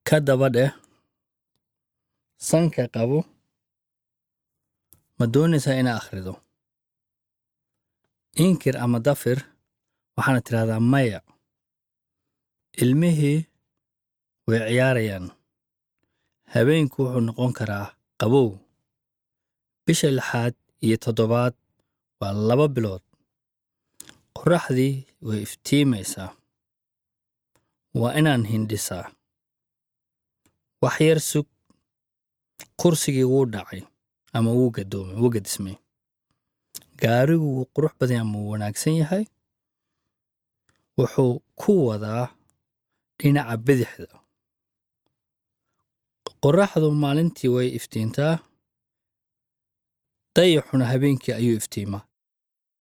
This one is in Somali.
ka daba dheh sanka qabo ma doonaysaa inaa akhrido inkir ama dafir waxaana tidhahdaa maya ilmihii way ciyaarayaan habeenku wuxuu noqon karaa qabow bisha lixaad iyo toddobaad waa laba bilood qorraxdii way iftiimaysaa waa inaan hindhisaa wax yar sug kursigii wuu dhacay ama wuu gadoomay wuu gadismay gaarigu wuu qurux badan ama wuu wanaagsan yahay wuxuu ku wadaa dhinaca bidixda qorraxdu maalintii way iftiintaa dayaxuna habeenkii ayuu iftiimaa